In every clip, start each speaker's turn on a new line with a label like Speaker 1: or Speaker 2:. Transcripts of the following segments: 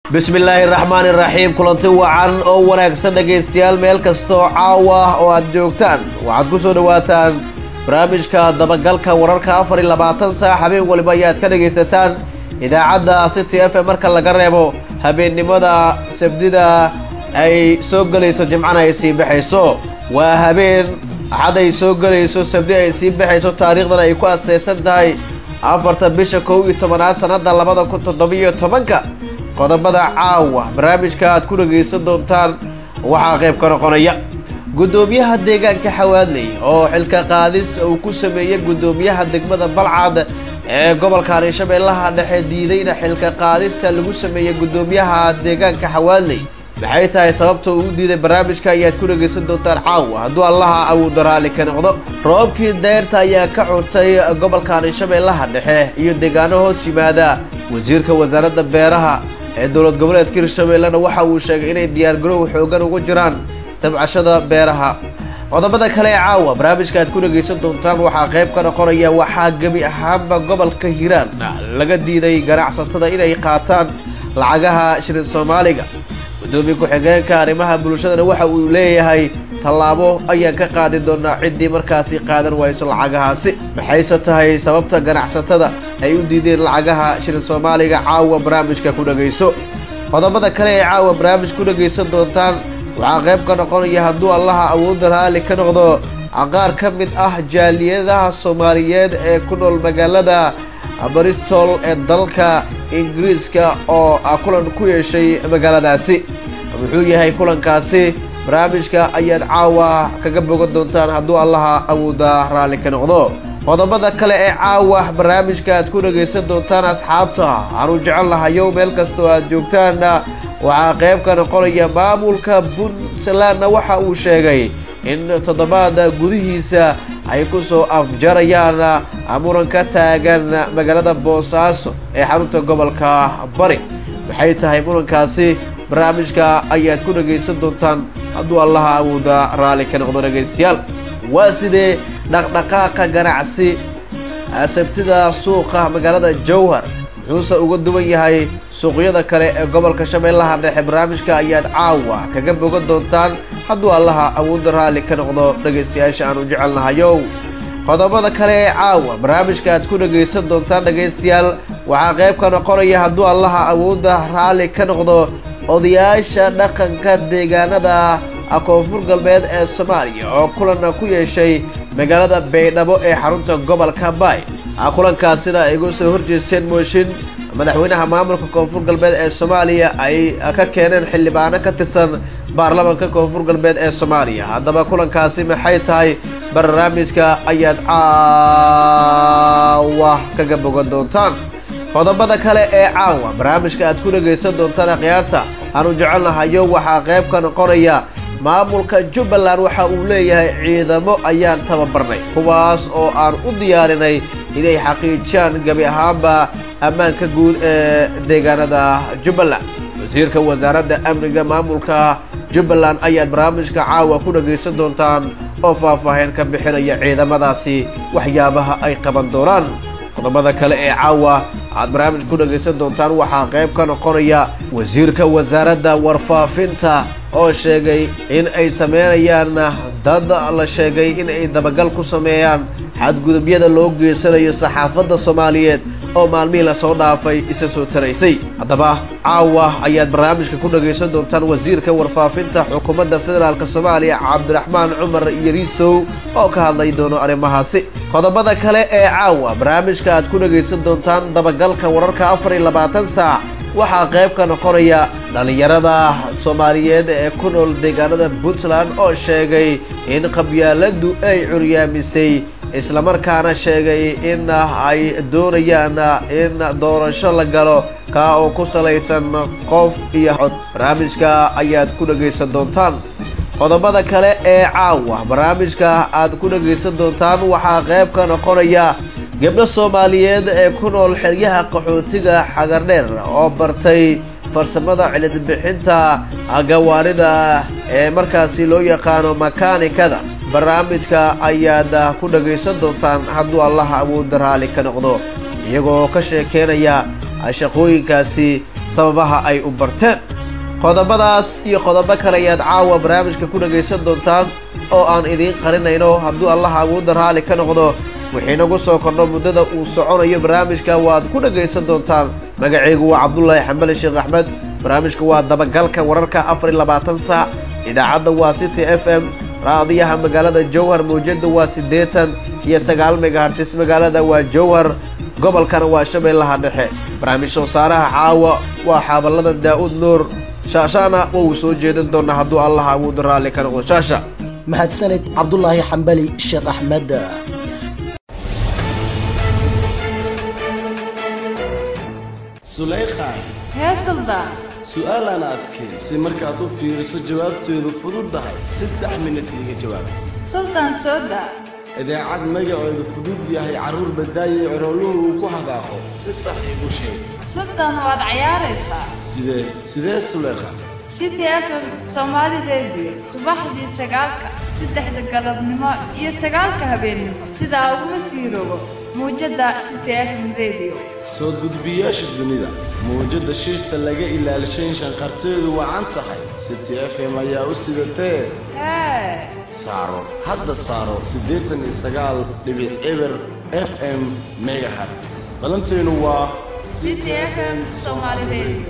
Speaker 1: bismillaahi raxmaani raxiim kulanti wacan oo wanaagsan dhegaystayaal meel kastaoo caawa oo aad joogtaan waxaad ku soo dhowaataan barnaamijka dabagalka wararka afar iyo labaatan saac habeen waliba ayaad ka dhegaysataan idaacadda city f m marka laga reebo habeennimada sabdida ay soo gelayso jimcana ay sii baxayso waa habeen axad ay soo gelayso sabdi ay sii baxayso taariikhdan ay ku astaysan tahay afarta bisha kow iyo tobanaad sannada labada kun toddobiyo tobanka qodobada caawa barnaamijka aad ku dhegaysan doontaan waxaa qayb ka noqonaya guddoomiyaha deegaanka xawaadley oo xilka qaadis uu ku sameeyey guddoomiyaha degmada balcad ee gobolka hirshabeellaha dhexe diidayna xilka qaadista lagu sameeyey guddoomiyaha deegaanka xawaadley maxay tahay sababta uu u diiday barnaamijka ayaad ku dhegaysan doontaan caawa hadduu allaha awoodda raalli ka noqdo roobkii deyrta ayaa ka curtay gobolka hirshabeellaha dhexe iyo deegaano hoos yimaada wasiirka wasaaradda beeraha ee dowlad goboleedka hirshabeellena waxa uu sheegay inay diyaargarow xoogan ugu jiraan tabcashada beeraha qodobada kale ee caawa barnaamijka aad ku dhegaysan doontaan waxaa qayb ka noqonaya waxaa gebi ahaanba gobolka hiiraan laga diiday ganacsatada inay qaataan lacagaha shirin soomaaliga guddoomiye ku-xigeenka arrimaha bulshadana waxa uu leeyahay tallaabo ayaan ka qaadi doonaa ciddii markaasi qaadan wayso lacagahaasi maxayse tahay sababta ganacsatada ay u diideen lacagaha shirin soomaaliga caawa barnaamijka ku dhegayso qodobada kale ee caawa barnaamij ku dhegaysan doontaan waxaa qayb ka noqonaya hadduu allaha awoodda raalli ka noqdo qaar ka mid ah jaaliyadaha soomaaliyeed ee ku nool magaalada bristol ee dalka ingiriiska oo kulan ku yeeshay magaaladaasi muxuu yahay kulankaasi barnaamijka ayaad caawa kaga bogan doontaan hadduu allaha awoodda raalli ka noqdo qodobada kale ee caawa barnaamijka aad ku dhegaysan doontaan asxaabta aanu jecel lahayow meel kastoo aad joogtaanna waxaa qayb ka noqonaya maamulka puntlandna waxa uu sheegay in toddobaada gudihiisa ay ku soo afjarayaan muran ka taagan magaalada boosaaso ee xarunta gobolka bari maxay tahay murankaasi barnaamijka ayaad ku dhegaysan doontaan hadduu allaha awoodda raalli ka noqdo dhegaystayaal waa sidee dhaqdhaqaaqa ganacsi sabtida suuqa magaalada jowhar muxuuse uga duwan yahay suuqyada kale ee gobolka shabeellaha dhexe barnaamijka ayaad caawa kaga bogan doontaan hadduu allaha awoodda raalli ka noqdo dhegaystayaasha aanu jecelnahayow qodobada kale ee caawa barnaamijka aad ku dhegaysan doontaan dhegaystayaal waxaa qayb ka noqonaya hadduu allaha awoodda raalli ka noqdo odayaasha dhaqanka deegaanada koonfur galbeed ee soomaaliya oo kulan ku yeeshay magaalada baydhabo ee xarunta gobolka baay kulankaasina ay uga soo horjeesteen mooshin madaxweynaha maamulka koonfur galbeed ee soomaaliya ay ka keeneen xildhibaano ka tirsan baarlamanka koonfur galbeed ee soomaaliya haddaba kulankaasi maxay tahay barnaamijka ayaad caawa kaga bogan doontaan qodobada kale ee caawa barnaamijka aad ku dhegaysan doontaan akhyaarta aanu jecelnahayo waxaa qayb ka noqonaya maamulka jubbaland waxa uu leeyahay ciidamo ayaan tababarnay kuwaas oo aan u diyaarinay inay xaqiijiyaan gebi ahaanba ammaanka guud ee deegaanada jubbaland wasiirka wasaaradda amniga maamulka jubbaland ayaad barnaamijka caawa ku dhegaysan doontaan oo faahfaahin ka bixinaya ciidamadaasi waxyaabaha ay qaban doonaan qodobada kale ee caawa aad barnaamij ku dhegaysan doontaan waxaa qayb ka noqonaya wasiirka wasaaradda warfaafinta oo sheegay in ay sameynayaan dad la sheegay in ay dabagal ku sameeyaan xadgudubyada loo geysanayo saxaafadda soomaaliyeed oo maalmihii lasoo dhaafay isa soo taraysay haddaba caawa ayaad barnaamijka ku dhegaysan doontaan wasiirka warfaafinta xukuumadda federaalk soomaaliya cabdiraxmaan cumar yariisow oo ka hadlay doono arrimahaasi qodobada kale ee caawa barnaamijka aad ku dhegaysan doontaan dabagalka wararka afar iyo labaatan saac waxaa qayb ka noqonaya dhallinyarada soomaaliyeed ee ku nool deegaanada puntland oo sheegay in qabyaaladdu ay curyaamisay islamarkaana sheegay in ay doonayaan in doorasho la galo kaa oo ku salaysan qof iyo cod barnaamijka ayaad ku dhegaysan doontaan qodobada kale ee caawa barnaamijka aad ku dhegaysan doontaan waxaa qayb ka noqonaya gabdho soomaaliyeed ee ku nool xeryaha qaxootiga xagardheer oo bartay farsamada cilidbixinta gawaarida ee markaasi loo yaqaano makaanikada barnaamijka ayaad ku dhagaysan doontaan hadduu allaha awoodda raalli ka noqdo iyagoo ka sheekeynaya shaqooyinkaasi sababaha ay u barteen qodobadaas iyo qodobo kale ayaad caawa barnaamijka ku dhagaysan doontaan oo aan idiin qarinayno hadduu allaha awoodda raalli ka noqdo wixii nagu soo kordho muddada uu soconayo barnaamijka waad ku dhagaysan doontaan magacaygu waa cabdulaahi xambali sheekh axmed barnaamijka waa dabagalka wararka afar iyo labaatan saac idaacadda waa city f m raadiyaha magaalada jowhar mawjadda waa siddeetan iyo sagaal megahartis magaalada waa jowhar gobolkana waa shabeellaha dhexe barnaamij soo saaraha caawa waa xaaballadan daa'uud nuur shaashaana waa uu soo jeedin doonaa hadduu allaha awoodda raalli ka noqdo shaasha
Speaker 2: mahadsanid cabdulaahi xambali sheekh axmed
Speaker 3: sulayqaan
Speaker 4: hee suldaan
Speaker 3: su'aalaan adkayn si markaad u fiiriso jawaabteedu fududdahay saddex minut iga jawaab
Speaker 4: suldaan soo daa
Speaker 3: idaacad magaceedu fudud yahay carruur badaaye corooluhu uu ku hadaaqo si sax igu sheeg
Speaker 4: suldaan waad cayaaraysaa
Speaker 3: sidee sidee sulayqaan
Speaker 4: city f m soomaali rediyo subaxdii sagaalka saddexda galabnimo iyo sagaalka habeennimo sidaa uguma sii rogo muujadda city f m rediyo
Speaker 3: soo gudbiyaasha dunida mawjadda shiishta laga ilaalishayn shanqarteedu wacan tahay city f m ayaa u sidatee
Speaker 4: hee
Speaker 3: saaro hadda saaro siddeetan iyo sagaal dhibic eber f m megahartis balantaynu waa
Speaker 4: city f m soomaali rediyo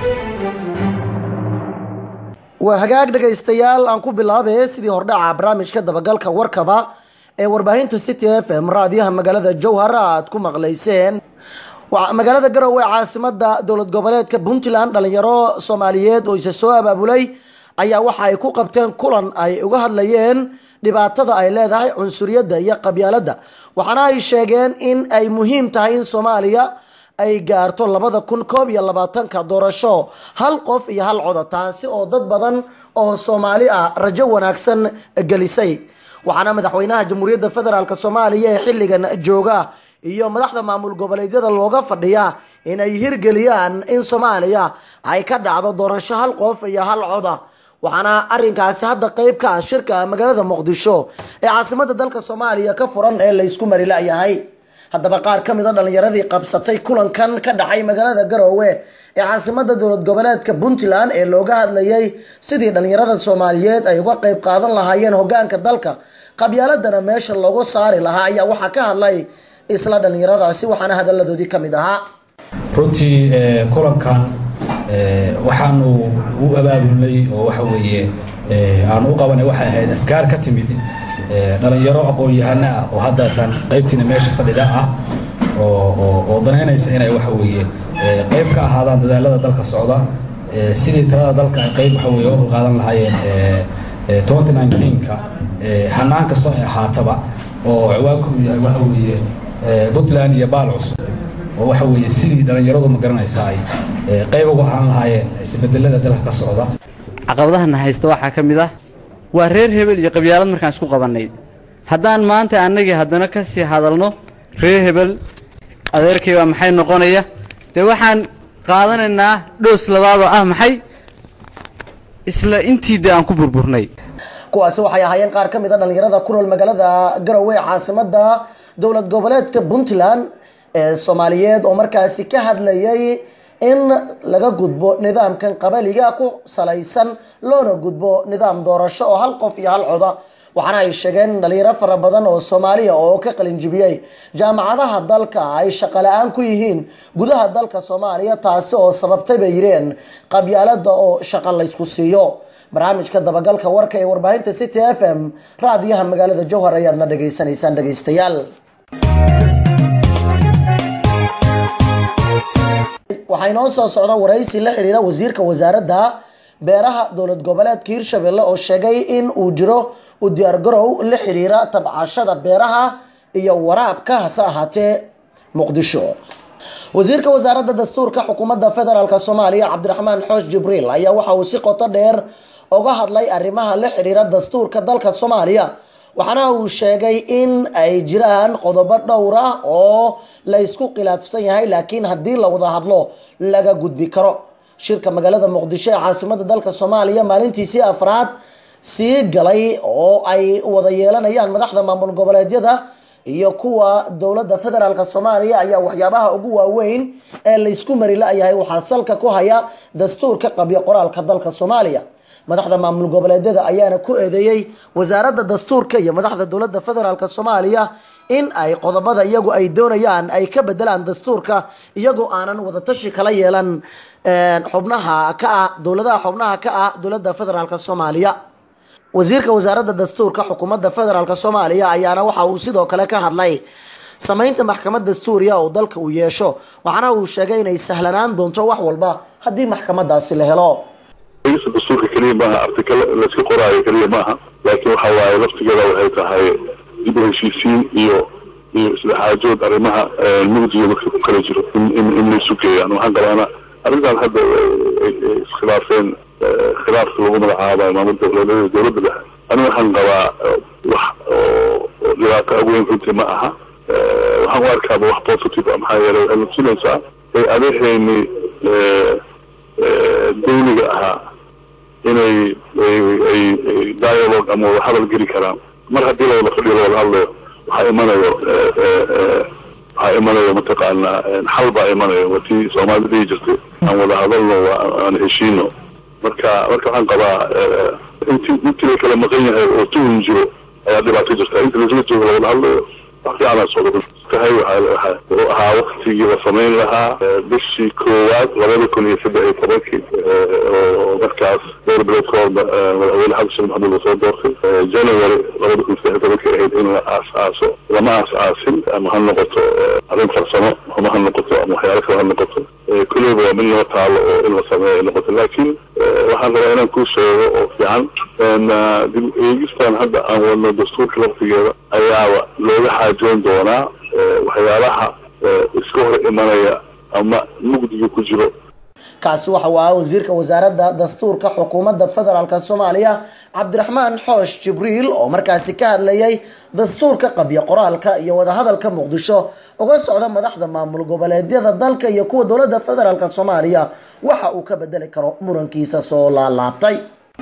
Speaker 2: waa hagaag dhegaystayaal aan ku bilaabay sidii hordhaca barnaamijka dabagalka warkaba ee warbaahinta city f m raadiyaha magaalada jowhar aad ku maqlayseen magaalada garowe caasimada dowlad goboleedka puntland dhalinyaro soomaaliyeed oo isa soo abaabulay ayaa waxa ay ku qabteen kulan ay uga hadlayeen dhibaatada ay leedahay cunsuriyadda iyo qabyaaladda waxaana ay sheegeen in ay muhiim tahay in soomaaliya ay gaarto labada kun koob iyo labaatanka doorasho hal qof iyo hal coda taasi oo dad badan oo soomaali ah rajo wanaagsan gelisay waxaana madaxweynaha jamhuuriyadda federaalk soomaaliya ee xilligan jooga iyo madaxda maamul goboleedyada looga fadhiya in ay hirgeliyaan in soomaaliya ay ka dhacdo doorasho hal qof iyo hal coda waxaana arinkaasi hadda qeyb ka ah shirka magaalada muqdisho ee caasimada dalka soomaaliya ka furan ee laysku mari la-yahay haddaba qaar ka mid a dhalinyaradii qabsatay kulankan ka dhacay magaalada garoowe ee caasimada dowlad goboleedka puntland ee looga hadlayay sidii dhalinyarada soomaaliyeed ay uga qeyb qaadan lahaayeen hogaanka dalka qabyaaladana meesha loogu saari lahaa ayaa waxaa ka hadlay isla dhalinyaradaasi waxaana hadaladoodii kamid ahaa
Speaker 5: runtii kulankan waxaanu u abaabulnay oo waxa weeye aanu u qabanay waxay ahayd afkaar ka timid dhalinyaro aqoon-yahano ah oo haddatan qaybtiina meesha fadhida ah oo danaynaysa inay waxa weeye qayb ka ahaadaan dadaalada dalka socda sidii talada dalka ay qayb waxa weye uga qaadan lahaayeen twenty nineteenka hanaan kastoo ay ahaataba oo ciwaanku uu yahay waxa weeye puntland iyo baal cusub oo waxa weeye sidii dhalinyaradu ma garanaysa ay qayb uga ahaan lahaayeen isbedelada dalka ka socda
Speaker 6: caqabadahana haysta waxaa ka mid ah waa reer hebel iyo qabyaalad markaan isku qabannay haddaan maanta annagii haddana ka sii hadalno reer hebel adeerkay waa maxay noqonaya dee waxaan qaadanaynaa dhoos labaadoo ah maxay isla intii dee aan ku burburnay
Speaker 2: kuwaasi waxay ahaayeen qaar ka mid a dhalinyarada ku nool magaalada garowe ee caasimada dowlad goboleedka puntland ee soomaaliyeed oo markaasi ka hadlayay in laga gudbo nidaamkan qabaliga ku salaysan loona gudbo nidaam doorasho oo hal qof iyo hal coda waxaana ay sheegeen in dhalinyaro fara badan oo soomaaliya oo ka qalinjibiyey jaamacadaha dalka ay shaqo la-aan ku yihiin gudaha dalka soomaaliya taasi oo sababtay bay yireen qabyaalada oo shaqo laysku siiyo barnaamijka dabagalka warka ee warbaahinta city f m raadiyaha magaalada jowhar ayaadna dhageysanaysaan dhegeystayaal waxaa inoo soo socda waraysi la xiriira wasiirka wasaaradda beeraha dowlad goboleedka hirshabelle oo sheegay in uu jiro u diyaargarow la xiriira tabcashada beeraha iyo waraabka hase ahaatee muqdisho wasiirka wasaaradda dastuurka xukuumadda federaalk soomaaliya cabdiraxmaan xoosh jibriil ayaa waxa uu si qoto dheer uga hadlay arrimaha la xiriira dastuurka dalka soomaaliya waxaana uu sheegay in ay jiraan qodobo dhowr ah oo la isku khilaafsan yahay laakiin haddii la wada hadlo laga gudbi karo shirka magaalada muqdisho ee caasimada dalka soomaaliya maalintiisii afraad sii galay oo ay wada yeelanayaan madaxda maamul goboleedyada iyo kuwa dowladda federaalk soomaaliya ayaa waxyaabaha ugu waaweyn ee laysku mari la-yahay waxaa salka ku haya dastuurka qabyo qoraalka dalka soomaaliya madaxda maamul goboleedyada ayaana ku eedeeyey wasaaradda dastuurka iyo madaxda dowladda federaalk soomaaliya in ay qodobada iyagu ay doonayaan ay ka bedelaan dastuurka iyagoo aanan wadatashi kala yeelan xubnaha ka ah dowladaha xubnaha ka ah dowladda federaalk soomaaliya wasiirka wasaaradda dastuurka xukuumadda federaalk soomaaliya ayaana waxa uu sidoo kale ka hadlay samaynta maxkamad dastuuriya oo dalka uu yeesho waxaana uu sheegay inay sahlanaan doonto wax walba haddii maxkamadaasi la helo
Speaker 7: egista dastuurka keliya maaha artikal layska qoraayo keliya maaha laakiin waxa waaye laftigeeda waxay tahay dib u heshiisiin iyo iyo isdhexaajood arrimaha mugdiga marka ku kala jiro in in in laysu geeyaan waxaan galaana arrintan hadda ay iskhilaafeen khilaafka lagu magacaabayo maamul dowladeeda dowladda dhexe ani waxaan qabaa wax oo dhibaato aweyn runtii ma aha waxaan u arkaaba wax positive ah maxaa yeelay waxay natusinaysaa ay adeexeeni dawliga ahaa inay ay dialogue ama wada hadal geli karaan mar haddii lawada fadhiyo lawada hadlayo waxaa imanayo waxaa imanayo mataqaanaa xal baa imanayo watii soomaalida dhihi jirtay aan wada hadalno aan heshiino marka marka waxaan qabaa intii intii la kala maqan yahay oo tuhun jiro ayaa dhibaato jirta inta laisla joogo lawada hadlayo wax fiicanaa socda tahay waxaa wuxuu ahaa waktigii la samayn lahaa bishii koowaad labada kun iyo saddex iyo tobankii oo markaas dhowr bilood ka horba madaxweyne xasan sheekh maxamuud lasoo doortay january labada kun saddex iyo tobankii ahayd in la aas-aaso lama aas-aasin ama ha noqoto arrin farsamo ama ha noqoto ama waxyaalo kale ha noqoto kulleyba waa mid loo taalo oo in la sameeyo ay noqoto laakiin waxaan rabaa inaan kuu sheego oo fiican dib eegistan hadda aan wadno dastuurka laftigeeda ayaaba looga xaajoon doonaa waxyaalaha iska hor imanaya ama mugdiga ku jiro
Speaker 2: kaasi waxa uu ahaa wasiirka wasaaradda dastuurka xukuumadda federaalk soomaaliya cabdiraxmaan xoosh jibriil oo markaasi ka hadlayay dastuurka qabyo qoraalka iyo wadahadalka muqdisho uga socda madaxda maamul goboleedyada dalka iyo kuwa dowladda federaalk soomaaliya waxa uu ka bedeli karo murankiisa soo laalaabtay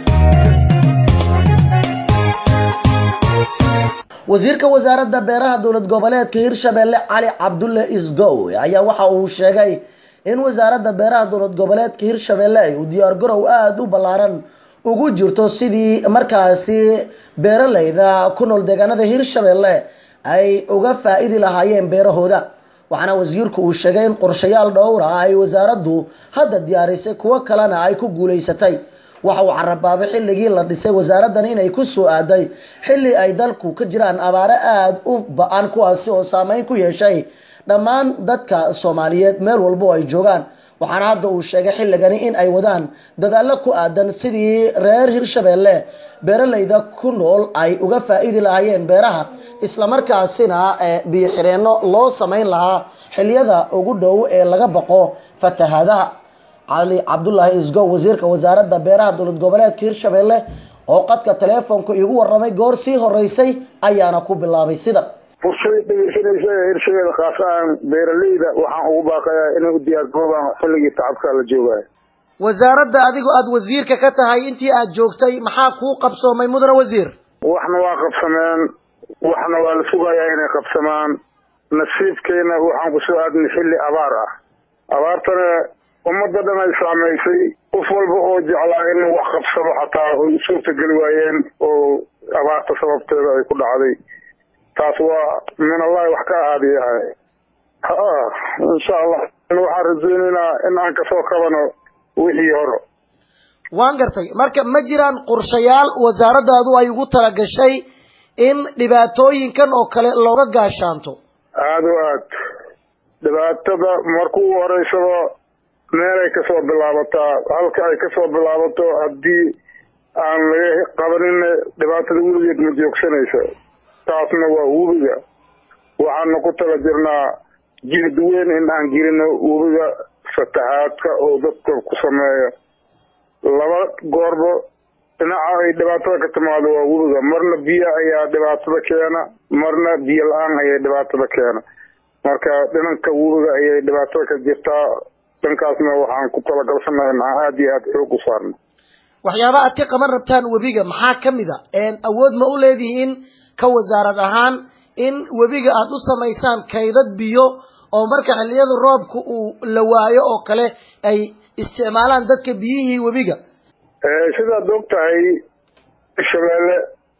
Speaker 2: wasiirka wasaaradda beeraha dowlad goboleedka hirshabelle cali cabdulle isgow ayaa waxa uu sheegay in wasaaradda beeraha dowlad goboleedka hirshabelle ay u diyaargarow aada u ballaaran ugu jirto sidii markaasi beeraleyda ku nool deegaanada hirshabelle ay uga faa-idi lahaayeen beerahooda waxaana wasiirku uu sheegay in qorshayaal dhowra ay wasaaraddu hadda diyaarisay kuwo kalena ay ku guuleysatay waxa uu carabaabay xilligii la dhisay wasaaraddan inay ku soo aaday xilli ay dalku ka jiraan abaare aada u ba-an kuwaasi oo saameyn ku yeeshay dhammaan dadka soomaaliyeed meel walbo ay joogaan waxaana hadda uu sheegay xilligani in ay wadaan dadaallo ku aadan sidii reer hirshabelle beeraleyda ku nool ay uga faa-iidi lahaayeen beeraha islamarkaasina biyo xireenno loo sameyn lahaa xiliyada ugu dhow ee laga baqo fatahaadaha cali cabdulaahi isgow wasiirka wasaaradda beeraha dowlad goboleedka hirshabelle oo qadka teleefonka igu waramay goor sii horeysay ayaana ku bilaabay sida
Speaker 8: fursada dhegeysanaysa ee hirshabelle khaas ahaan beeraleyda waxaan ugu baaqayaa inay u diyaargaroobaan xilligii tacabka la joogayo
Speaker 2: wasaaradda adigoo aada wasiirka ka tahay intii aada joogtay maxaa kuu qabsoomay mudane wasiir
Speaker 8: waxna waa qabsameen waxna waa la sugayaa inay qabsamaan nasiibkeena waxaan kusoo aadnay xilli abaar ah abaartana ummadda dhan ay saamaysay qof walba oo jeclaa inuu wax qabsado xataa ay u suurtageli waayeen oo abaarta sababteeda ay ku dhacday taas waa min allahi wax ka ahaadiyahay ha insha allah waxaan rajeynaynaa in aan kasoo kabano wixii hore
Speaker 2: waan gartay marka ma jiraan qorshayaal wasaaraddaadu ay ugu talagashay in dhibaatooyinkan oo kale looga gaashaanto
Speaker 8: aada o aad dhibaatada marka ugu horeysaba meelay kasoo bilaabataa halka ay kasoo bilaabato haddii aan laga qabanin dhibaatada weligeed ma joogsanaysa taasna waa webiga waxaana ku tala jirnaa jihad weyn in aan gelino webiga fatahaadka oo dadka ku sameeya laba goorba dhinaca ay dhibaatada ka timaado waa webiga marna biyo ayaa dhibaatada keena marna biyo la-aan ayay dhibaatada keena marka dhinanka webiga ayay dhibaatada ka jirtaa dhankaasna waxaan ku talagalsanahay in aan aada iyo aada xoog u saarno
Speaker 2: waxyaaba aad ka qaban rabtaan webiga maxaa ka mid a awood ma u leedihiin ka wasaarad ahaan in webiga aada u samaysaan kaydad biyo oo marka xilliyada roobka uu la waayo oo kale ay isticmaalaan dadka biyihii webiga
Speaker 8: sidaad og tahay shabeelle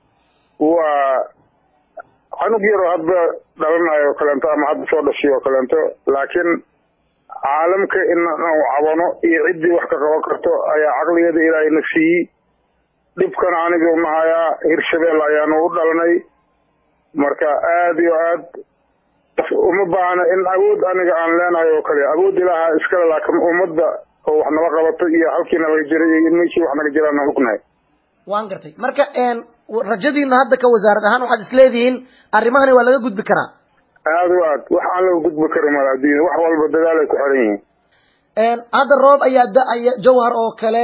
Speaker 8: waa canug yaroo hadba dhalanayo o kaleento ama hadda soo dhashay oo kaleento laakiin caalamka in aan cabano iyo ciddii wax ka qaban karto ayaa caqligeeda ilaahayna siiyey dhibkana anigu nahayaa hirshabelle ayaanu u dhalanay marka aada iyo aad uma baahna in awood aniga aan leenahay oo kale awood ilaaha iskale laakiin ummadda oo wax nala qabato iyo halkii nalaga jiray iyo in meeshii wax naga jiraan aan ognahay
Speaker 2: waan gartay marka rajadiina hadda ka wasaarad ahaan waxaad isleedihiin arrimahani waa laga gudbi karaa
Speaker 8: aada o aad wax aan laga gudbi karin mala adduunya wax walba dadaal ay ku xiran yihiin
Speaker 2: hadda roob ayaa da-aya jawhar oo kale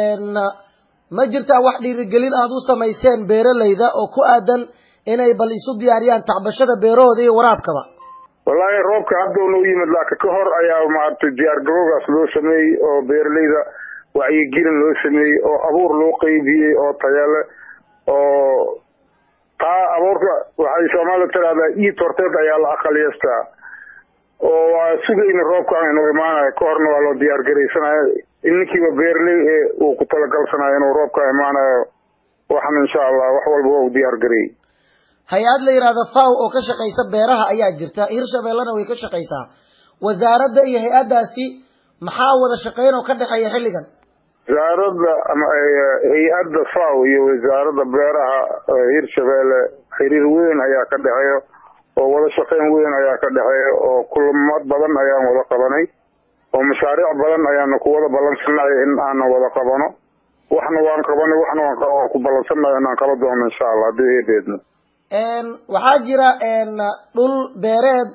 Speaker 2: ma jirtaa wax dhiirigelin aada u samayseen beeralayda oo ku aadan inay bal isu diyaariyaan tacbashada beerahooda iyo waraabkaba
Speaker 8: wallaahi roobka hadda unau yimid laakiin ka hor ayaa maaragtay diyaar garowgaas loo sameeyey oo beeralayda wacyigelin loo sameeyey oo abuur loo qeybiyey oo tayale oo taa abuurka waxay soomaalida tiraahdaa iid horteed ayaa la aqaliyeystaa oo waa sugayna roobka inuu imaanayo ka horna waa loo diyaar garaysanayo ninkiiba beerley ee uu ku talagalsanayo inuu roobka imaanayo waxna insha allah wax walba waa u diyaar gareeyey
Speaker 2: hay-ad la yidhaahdo faw oo ka shaqaysa beeraha ayaa jirta hirshabeellena way ka shaqaysaa wasaaradda iyo hay-addaasi maxaa wada shaqeyn oo ka dhexeeya xilligan
Speaker 8: wasaaradda ama hay-adda faw iyo wasaaradda beeraha hirshabeelle xiriir weyn ayaa ka dhexeeya oo wada shaqeyn weyn ayaa ka dhexeeya oo kulmad badan ayaan wada qabanay oo mashaariic badan ayaana ku wada ballansannahay in aanan wada qabano waxna waan qabanay waxna waan ku ballansannahay inaan qaba doono insha allah haddii eedeedno
Speaker 2: waxaa jira dhul beereed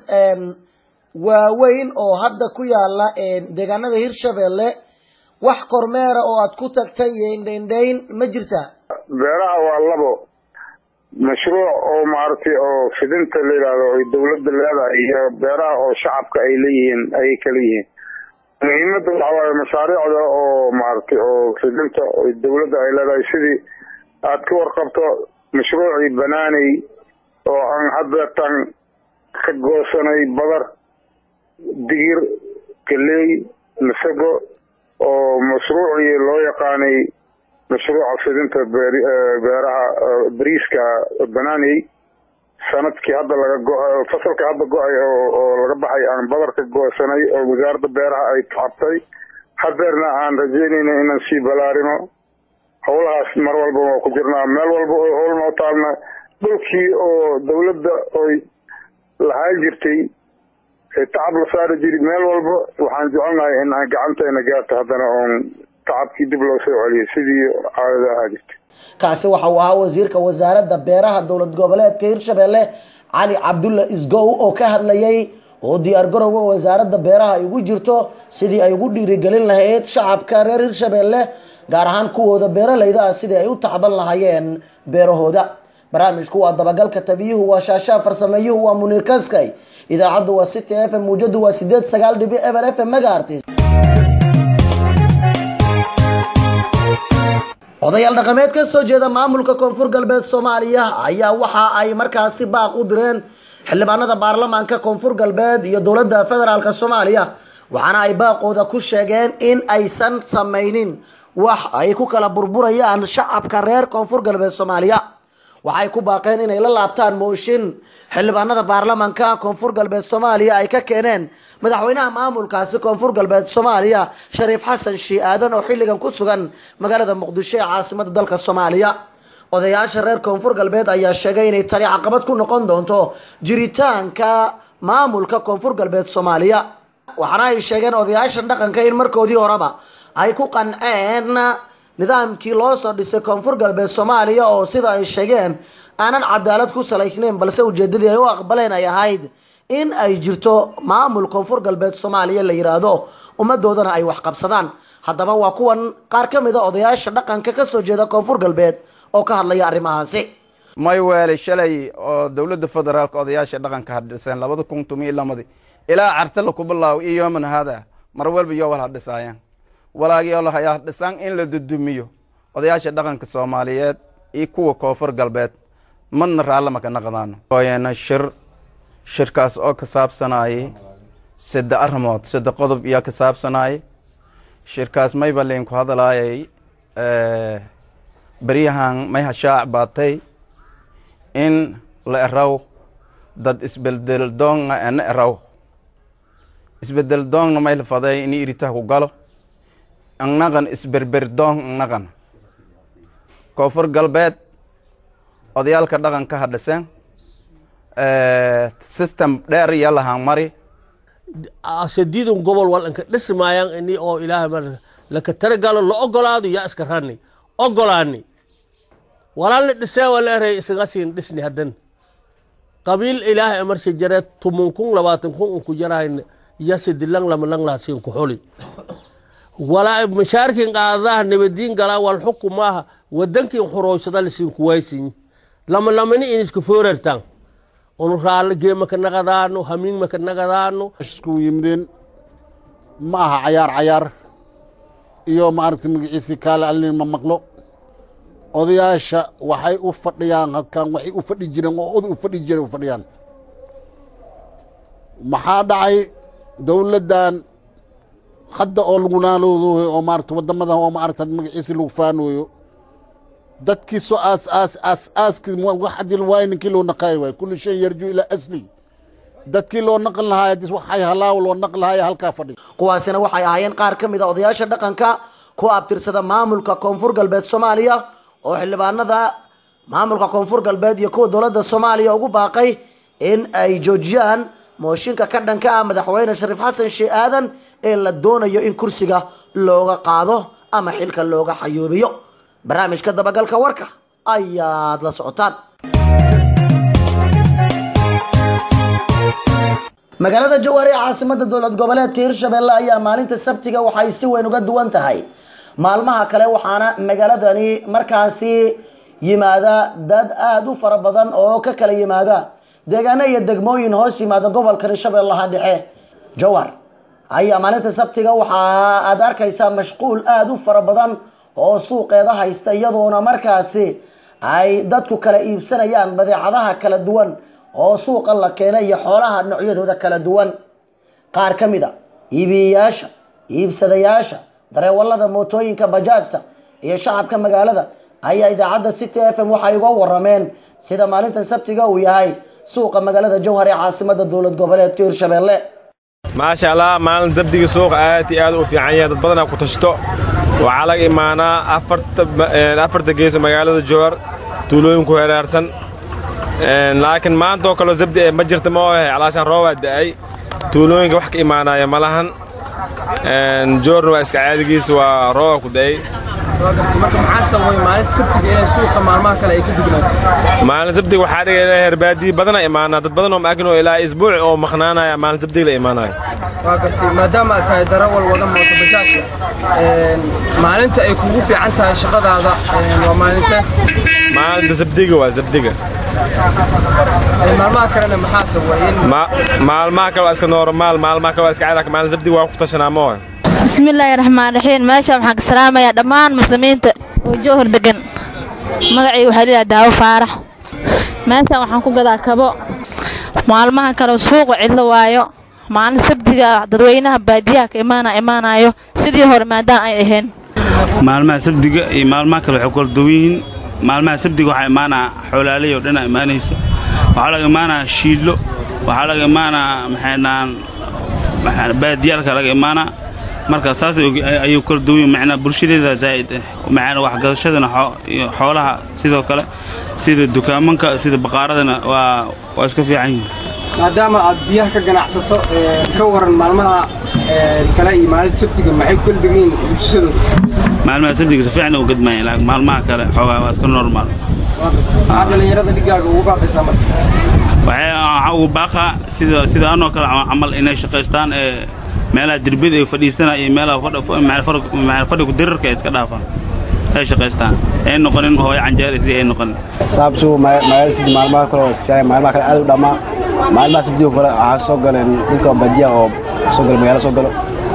Speaker 2: waaweyn oo hadda ku yaala deegaanada hirshabeelle wax kormeera oo aad ku tagtay iyo indhaindhayn ma jirtaa
Speaker 8: beeraha waa labo mashruuc oo maaragtay oo fidinta la yidhaahdo oy dawladda leedahay iyo beeraha oo shacabka ay leeyihiin ayay kala yihiin muhiimadda waxa waaye mashaariicda oo maaragtay oo fidinta oy dawladda ay leedahay sidii aad ka warqabto mashruucii banaaney oo aan haddeetan ka goosanay badar digir galey masago oo mashruucii loo yaqaanay mashruuca fidinta beeraha bariiska banaaney sanadkii hadda laga go fasalka hadda go-ay oo laga baxay aan badar ka goosanay oo wasaaradda beeraha ay tacabtay hadeerna aan rajeynayna inaan sii balaarino howlahaas mar walba waa ku jirnaa meel walba oo howl noo taalna dhulkii oo dawladda oy lahaan jirtay tacab la saari jiri meel walba waxaan jecelnahay in aan gacantayna gaarto haddana oon tacabkii dib loo soo celiyo sidii caadada ahaa jirtay
Speaker 2: kaasi waxa uu ahaa wasiirka wasaaradda beeraha dowlad goboleedka hirshabeelle cali cabdulla isgow oo ka hadlayay oo diyaar garowga wasaaradda beeraha ay ugu jirto sidii ay ugu dhiirigelin lahayd shacabka reer hirshabeelle gaar ahaan kuwooda beeralayda ah sidii ay u tacban lahaayeen beerahooda barnaamijku waa dabagalka tabiyuhu waa shaashaa farsameeyuhu waa muniir kaskay idaacaddu waa city f m muujadu waa sideed sagaal dhibi eber f m magaartis odayaal dhaqameed ka soo jeeda maamulka koonfur galbeed soomaaliya ayaa waxa ay markaasi baaq u direen xildhibaanada baarlamaanka koonfur galbeed iyo dowladda federaalk soomaaliya waxaana ay baaqooda ku sheegeen in aysan samaynin wax ay ku kala burburayaan shacabka reer koonfur galbeed soomaaliya waxay ku baaqeen inay la laabtaan mooshin xildhibaanada baarlamaanka koonfur galbeed soomaaliya ay ka keeneen madaxweynaha maamulkaasi koonfur galbeed soomaaliya shariif xasan shii aadan oo xilligan ku sugan magaalada muqdisho ee caasimada dalka soomaaliya odayaasha reer koonfur galbeed ayaa sheegay inay tani caqabad ku noqon doonto jiritaanka maamulka koonfur galbeed soomaaliya waxaana ay sheegeen odayaashan dhaqanka in markoodii horeba ay ku qanceen nidaamkii loo soo dhisay koonfur galbeed soomaaliya oo sida ay sheegeen aanan cadaalad ku salaysnayn balse ujeedadii ay u aqbaleen ay ahayd in ay jirto maamul koonfur galbeed soomaaliya la yiraahdo ummadoodana ay wax qabsadaan haddaba waa kuwan qaar ka mid a odayaasha dhaqanka kasoo jeeda koonfur galbeed oo ka hadlaya arrimahaasi
Speaker 9: may weelay shalay oo dowladda federaalka odayaasha dhaqanka hadhiseen labada kun tumiyo lamadi ilaa cartala ku bilaaw iyo yooman hada mar walba yoo wal hadhisaayaan walaagii lahayaa dhisaan in la dudumiyo odayaasha dhaqanka soomaaliyeed iyo kuwa koonfur galbeed madna raalle maka naqdaano ooyana shir shirkaas oo ka saabsanayay sadde arrimood sadde qodob iyaa ka saabsanayay shirkaas mayba liinku hadalaayay beryahan may hashaac baatay in la eraw dad isbeldel doonga ena eraw isbedel doongna may la faday ini iritaha ku galo annaqan isberber doong annaqan koonfur galbeed odayaalka dhaqanka ha dhiseen system dheer iyo lahaan mari
Speaker 10: sadiidun gobol walanka dhismaayaan ini oo ilaahay mar laka taragalo la ogolaado yaa iska rani ogolaani walaalna dhisee waa la eray isaga siin dhisni haddan qabiil ilaahay amarsha jare tumun kun labaatan kun unku jarahayn yasidilang lamalang laasiin ku xuli walaa mashaarkin qaadaha nabadiin galaa wal xukum maaha wadankin xurooshada lasiin kuwaysin lama lamani in isku foorartaan unu raalle geema ka naqadaano hamiin ma ka naqadaano
Speaker 11: isku yimideen ma aha cayaar cayaar iyo maaragtay magaciisii kaale allin ma maqlo odayaasha waxay u fadhiyaan halkan waxay u fadhi jireen oo oday u fadhi jireen u fadhiyaan maxaa dhacay dowladdan hadda oo lagu naaloodoyo oo maaragta waddamadan oo maaragta magaciisii lagu faanooyo dadkii soo aas aas aas aaskii wax haddii waayo ninkii loo naqaayo waay kulli shay yarju ilaa asli dadkii loo naqan lahaay haddii waxay halaaw loo naqan lahaay halkaa fadhi
Speaker 2: kuwaasina waxay ahaayeen qaar ka mid a odayaasha dhaqanka ku abtirsada maamulka koonfur galbeed soomaaliya oo xildhibaanada maamulka koonfur galbeed iyo kuwa dowladda soomaaliya ugu baaqay in ay joojiyaan mooshinka ka dhanka ah madaxweyne shariif xasan sheeh aadan ee la doonayo in kursiga looga qaado ama xilka looga xayuubiyo barnaamijka dabagalka warka ayaad la socotaan magaalada jawaar ee caasimada dowlad goboleedka hirshabelle ayaa maalinta sabtiga waxay si weyn uga duwan tahay maalmaha kale waxaana magaaladani markaasi yimaada dad aada u fara badan oo ka kala yimaada deegaano iyo degmooyin hoos yimaada gobolka hirshabeellaha dhexe jawar ayaa maalinta sabtiga waxa aad arkaysaa mashquul aada u fara badan oo suuqeeda haysta iyadoona markaasi ay dadku kala iibsanayaan badeecadaha kala duwan oo suuqa la keenay iyo xoolaha noocyadooda kala duwan qaar ka mid a iibiyeyaasha iibsadayaasha dareewalada mootooyinka bajaajta iyo shacabka magaalada ayaa idaacadda city f m waxay uga warameen sida maalintan sabtiga uu yahay suuqa magaalada jowhar ee caasimada dowlad goboleedka hirshabelle
Speaker 12: maasha allah maalin dabdiga suuqa aad iyo aad u fiican yahay dad badanaa ku tashto waxaa laga imaanaa afarta geeso magaalada jowhar tuulooyinku heeraarsan laakiin maanta oo kaleo zabdi ee ma jirta ma ohe calaashaan roobaa da'ay tuulooyinka wax ka imaanaya ma lahan joorna waa iska caadigiisa waa rooba ku da'ay maalin sabdiga waxaa dhiga ilaa herbaadiyi badana imaanaa dad badan oo maakin oo ilaa isbuuc oo maqnaanaya maalin sabdiga la imaanayo
Speaker 13: waa gartay maadaama aad tahay darawal wada mooto bajaajka maalinta ay kugu fiican tahay shaqadaada waa maalinta
Speaker 12: maalinta sabdiga waa sabdiga
Speaker 13: maalmaha kalena maxaa sawayin
Speaker 12: maalmaha kale waa iska normaal maalmaha kale waa iska caadi maalin sabdiga waa ku tashanaa ma ohe
Speaker 14: bismillaahi raxmaan raxiim meesha waxaan ka salaamayaa dhammaan muslimiinta oo jowhar degan magacii waxaa leeyahay daawo faarax meeshaan waxaan ku gadaa kabo maalmaha kale suuqa cidlo waayo maalin sabdiga dadweynaha baadiyaha ka imaana imaanayo sidii hore maadaama ay ahayn
Speaker 15: maalmaha sabdiga iyo maalmaha kale waxay kala duwan yihiin maalmaha sabdiga waxaa imaanaa xoolaaley oo dhanaa imaanaysa waxaa laga imaanaa shiidlo waxaa laga imaanaa maxaydhaan baadiyaalka laga imaanaa marka saas ayuu kala duwan yihin macnaa bulshadeeda zaa'id ah macnaa waxgadashadana iyo xoolaha sidoo kale sida dukaamanka sida baqaaradana waa waa iska fiican yihiin
Speaker 13: maadaama aad biyaha ka ganacsato ka waran maalmaha kale iyo maalinta sabtiga maxay ku kala degan yihiin bulshadooda
Speaker 15: maalmaha sabtiga si fiican u gadmayan laakiin maalmaha kale xoogaa waa iska normaal
Speaker 13: maxaa dhallinyarada dhigaaga ugu baaqaysaa marka
Speaker 15: waxay waxaa ugu baaqaa sida sida anoo kale camal inay shaqaystaan ee meelaha derbiyada ay fadhiisana iyo meelaha fadhigu dirarka ay iska dhaafaan ay shaqaystaan ay noqonin hooyo canjeerisi ay noqonin
Speaker 16: saabsu magaalada sabti maalmaha kale waa isfiican maalmaha kale aad u dhammaa maalmaha sabtiga kale waxaa soo galeen dadka badiya oo soo gala magaalo soo galo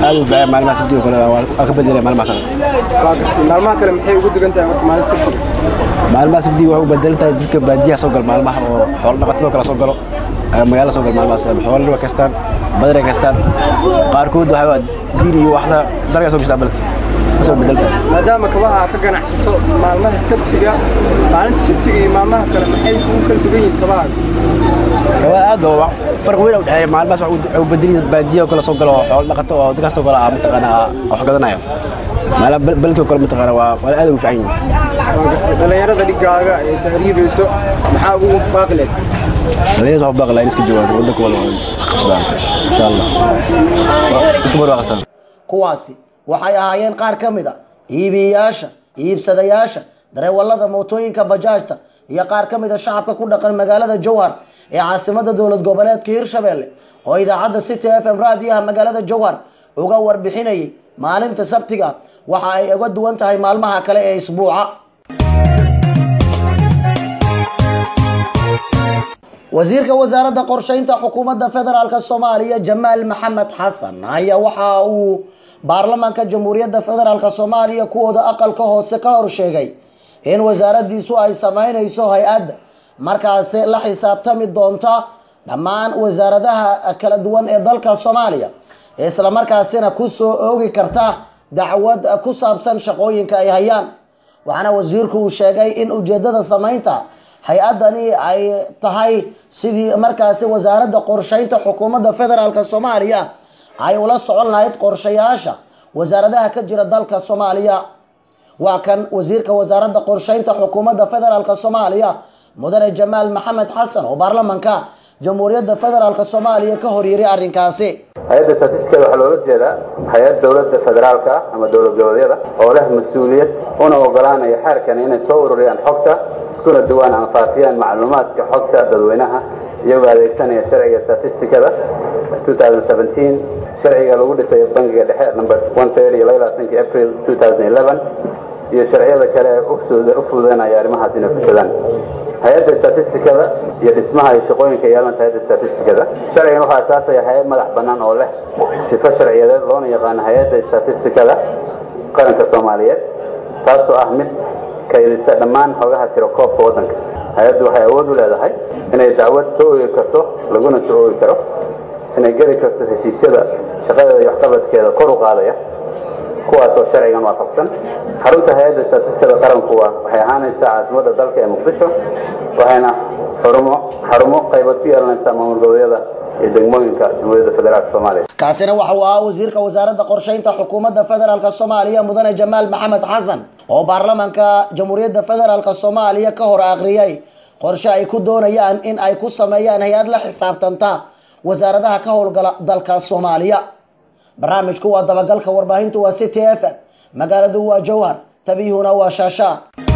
Speaker 16: aad u fiican maalmaha sabtiga kale waa ka bedelay maalmaha kale
Speaker 13: waa gartay maalmaha kale maxay ugu dugan tahay marka maalin sabti
Speaker 16: maalmaha sabtiga waxay u bedelan tahay dadka baadiyaha soo galo maalmaha oo xoolo dhaqatadoo kale soo galo magaalo soo galo maalmahaas xoolo waa kastaan badar ay kastaan qaarkood waxaa diin iyo waxda dalka soo gastaa balka soo bedelta
Speaker 13: maadaama kabaha ka ganacsato maalmaha sabtiga maalinta sabtiga iyo maalmaha kale maxay ugu kala dugan yihiin kabaha
Speaker 16: kabaha aad oo farq weyn u dhexeeya maalmahaas waxay u bedelin baadiyaha kale soo galo oo xoolo dhaqato oo dadkaas soo galo ah mataqaana wax gadanayo maala balkii kale mataqaana waa waa aad ugu fiican yihiin
Speaker 13: waa gartay dhallinyarada dhigaaga ee tahriibayso maxaa ugu baaqileed
Speaker 16: dhallinyarada waxu baaqi lahayn iska joogaan waddankooda oo qabsadaan insha allah iska barwaaqastaan
Speaker 2: kuwaasi waxay ahaayeen qaar ka mid a iibiyayaasha iibsadayaasha dareewallada mootooyinka bajaajta iyo qaar ka mid a shacabka ku dhaqan magaalada jowhar ee caasimada dowlad goboleedka hirshabelle oo idaacadda city f m raadiyaha magaalada jowhar uga warbixinayay maalinta sabtiga waxa ay uga duwan tahay maalmaha kale ee isbuuca wasiirka wasaaradda qorsheynta xukuumadda federaalk soomaaliya jamaal maxamed xasan ayaa waxa uu baarlamaanka jamhuuriyadda federaalk soomaaliya kuwooda aqalka hoose ka hor sheegay in wasaaradiisu ay sameyneyso hay-adda markaasi la xisaabtami doonta dhammaan wasaaradaha kala duwan ee dalka soomaaliya islamarkaasina kusoo oogi karta dacwad ku saabsan shaqooyinka ay hayaan waxaana wasiirku uu sheegay in ujeedada sameynta hay-adani ay tahay sidii markaasi wasaaradda qorsheynta xukuumadda federaalk soomaaliya ay ula socon lahayd qorshayaasha wasaaradaha ka jira dalka soomaaliya waa kan wasiirka wasaaradda qorsheynta xukuumadda federaalk soomaaliya mudane jamaal maxamed xasan oo baarlamanka jamhuuriyadda federaalk soomaaliya ka horyeeray arrinkaasi
Speaker 17: hay-adda statistikada waxaa loola jeedaa hay-ad dowladda federaalka ah ama dowlad goboleedyada oo leh mas-uuliyad una ogolaanaya xeerkan inay soo ururiyaan xogta iskuna duwaan ama faafiyaan macluumaadka xogta dadweynaha iyagoo adeegsanaya sharciga statistikada 2017 sharciga lagu dhisay bangiga dhexe number 130 iyo labaatankii april 2011 iyo sharciyada kale ee u fududeynaya arrimahaas inay fushadaan hay-adda statistikada iyo dhismaha iyo shaqooyinka yeelanta hay-adda statistikada sharcigan waxaa asaasaya hay-ad madax bannaan oo leh sifo sharciyadeed loona yaqaano hay-adda statistikada qaranka soomaaliyeed taasoo ah mid kaydisa dhammaan xogaha tiro koobka waddanka hay-addu waxay awood u leedahay inay dacwad soo oogi karto laguna soo oogi karo inay geli karto heshiisyada shaqadeeda iyo waxqabadkeeda kor u qaadaya kuwaasoo sharcigan waafaqsan xarunta hay-adda statistikada qaranku waa waxay ahaanaysaa caasimadda dalka ee muqdisho waxayna xarumo xarumo qaybood ku yeelanaysaa maamul goboleedyada iyo degmooyinka jamhuuriyadda federaalk soomaaliya
Speaker 2: kaasina waxa uu ahaa wasiirka wasaaradda qorsheynta xukuumadda federaalk soomaaliya mudane jamaal maxamed xasan oo baarlamanka jamhuuriyadda federaalk soomaaliya ka hor akhriyay qorshe ay ku doonayaan in ay ku sameeyaan hay-ad la xisaabtanta wasaaradaha ka howlgala dalka soomaaliya barnaamijku waa dabagalka warbaahintu waa city f m magaaladu waa jowhar tabiyuhuna waa shaasha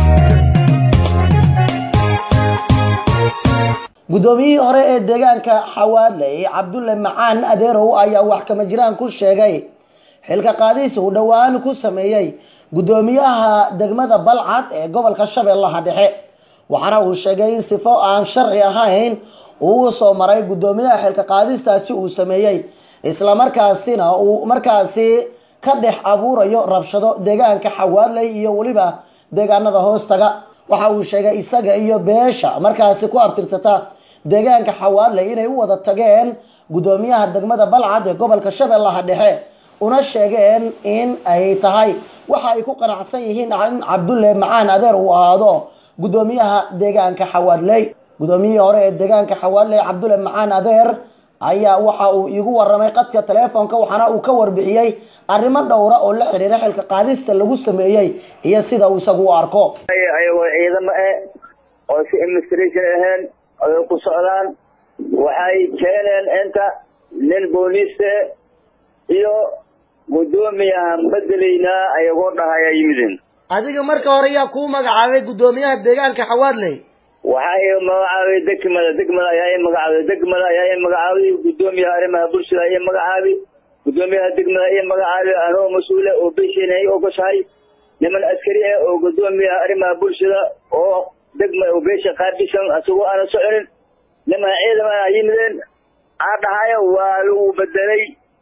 Speaker 2: guddoomiyihii hore ee deegaanka xawaadley cabdulle macaan adeerow ayaa wax kama jiraan ku sheegay xilka qaadis uu dhowaan ku sameeyey guddoomiyaha degmada balcad ee gobolka shabeellaha dhexe waxaana uu sheegay in sifo aan sharci ahayn uu soo maray guddoomiyaha xilka qaadistaasi uu sameeyey islamarkaasina uu markaasi ka dhex abuurayo rabshado deegaanka xawaadley iyo weliba deegaanada hoostaga waxa uu sheegay isaga iyo beesha markaasi ku abtirsata deegaanka xawaadley inay u wada tageen guddoomiyaha degmada balcad ee gobolka shabeellaha dhexe una sheegeen in ay tahay waxa ay ku qanacsan yihiin in cabdulle macaan adeer uu ahaado guddoomiyaha deegaanka xawaadley guddoomiyihii hore ee deegaanka xawaadley cabdulle macaan adeer ayaa waxa uu iigu waramay qadka teleefonka waxaana uu ka warbixiyey arrimo dhowra oo la xiriira xilka qaadista lagu sameeyey iyo sida uu isagu u arko
Speaker 18: ayagoo ciidamo ah oo si administration ahayn ay ku socdaan waxay keeneen inta nin booliiste iyo guddoomiyahan bedelaynaa ayagoo dhahaya yimideen
Speaker 2: adiga marka hore yaa kuu magacaabay guddoomiyaha deegaanka xawaadley
Speaker 18: waxaa i magacaabay degmada degmada ayaa i magacaabay degmada ayaa i magacaabay guddoomiyaha arrimaha bulshada ayaa magacaabay guddoomiyaha degmada ayaa magacaabay anoo mas-uule oo besheena ay ogoshahay niman askari ah oo guddoomiyaha arrimaha bulshada oo degma oo beesha qaabisan asagoo aanan soconin niman ciidamana yimideen aa dhahaya waa lagu bedelay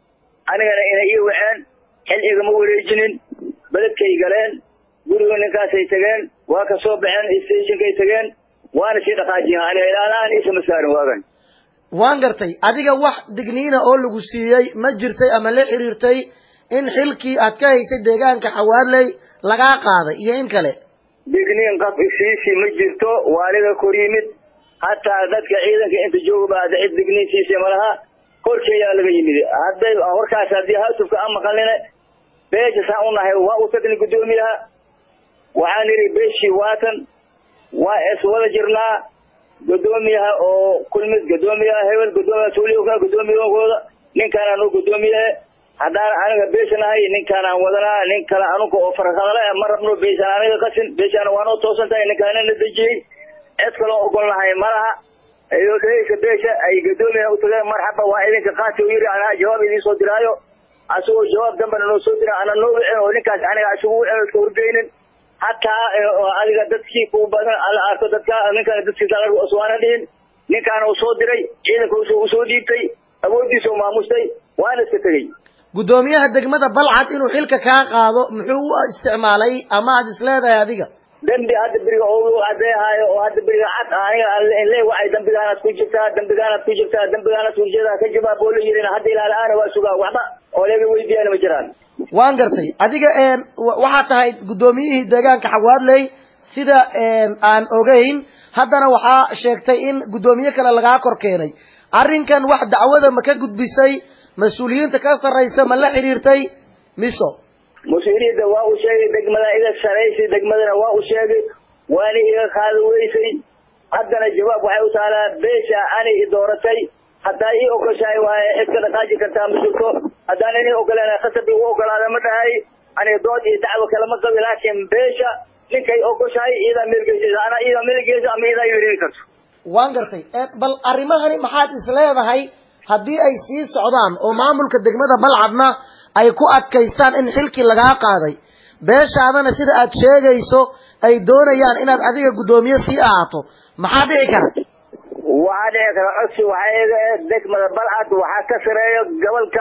Speaker 18: anigana inay ii waceen xil igama wareejinin beledkay galeen guriga ninkaasay tageen waa ka soo baxeen stationkay tageen waana sii dhaqaajiyeen aniga ilaalaan isama saarin waagan
Speaker 2: waan gartay adiga wax digniina oo lagu siiyey ma jirtay ama la xiriirtay in xilkii aad ka haysay deegaanka xawaadley lagaa qaaday iyo in kale
Speaker 18: digniin qaf isiisi ma jirto waa aniga kor yimid hataa dadka ciidanka inta jooga ba hadda cid digniin siisay malaha korkeeyaa laga yimid hadday warkaas haddii haatufka aan maqalina beesha saan u nahay waa u tagni guddoomiyaha waxaan idhi beeshii waatan waa is wada jirnaa guddoomiyaha oo kulmid guddoomiyaha hebel guddoomiyaha tuuliyoka guddoomiyahooda ninkaanaan u guddoomiyahe haddaan aniga beesha nahay ninkaanaan wadanaa nin kale anuga oo farqadale ma rabno beeshaan aniga qasin beeshaana waanoo toosan tahay ninkaana na dejiyey cid kaloo ogol nahay malaha iyo dheheysa beesha ay guddoomiyaha u tageen marxaba waa idinka qaati u yidhi anaa jawaab idiin soo diraayo asagoo jawaab dambana noo soo dira ana noo wicin oo ninkaas aniga isugu wicin iska horgeynin hataa adiga dadkii ku badan ala arko dadka ninkaan dadkiisa waana dhihin ninkaana uu soo diray ciidanka uu soo dhiibtay awooddiisa u maamustay waana iska tegey
Speaker 2: guddoomiyaha degmada balcad inuu xilka kaa qaado muxuu u isticmaalay ama aad isleedahay adiga
Speaker 18: dembi hadda beriga oo cadeehaayo oo hadda beriga cad aniga le waxay dambigaanaad ku jirtaa dambigaanaad ku jirtaa dambigaanaad ku jirtaa ka jawaab oo la yidhina hadda ilaala-aana waa sugaa waxba oo laga weydiiyana ma jiraan
Speaker 2: waan gartay adiga waxaad tahay guddoomiyihii deegaanka xawaadley sida aan ogeyn haddana waxaa sheegtay in guddoomiye kale lagaa kor keenay arrinkan wax dacwada ma ka gudbisay mas-uuliyiinta ka sarraysa ma la xiriirtay miso
Speaker 18: mas-uuliyadda waa u sheegay degmada iga saraysay degmadana waa u sheegay waana iga qaadi weysay haddana jawaab waxay u taalaa beesha ani i dooratay haddaa ii ogoshahay waaye cid ka dhaqaaji kartaa ma jirto haddaan inii ogolaan khasab igu ogolaada ma dhahay aniga dood iyo dacwo kale ma qabi laakiin beesha ninkay ogoshahay iyadaa meelgeysa anaa iyadaa meelgeysa ama iyadaa yeelini karto
Speaker 2: waan gartay bal arrimahani maxaad is leedahay haddii ay sii socdaan oo maamulka degmada balcadna ay ku adkaystaan in xilkii lagaa qaaday beeshaadana sida aad sheegayso ay doonayaan inaad adiga guddoomiye sii ahaato maxaa dhici kara
Speaker 18: waxaa dhici kara codsi waxaa iga eh degmada balcad waxaa ka sareeyo gobolka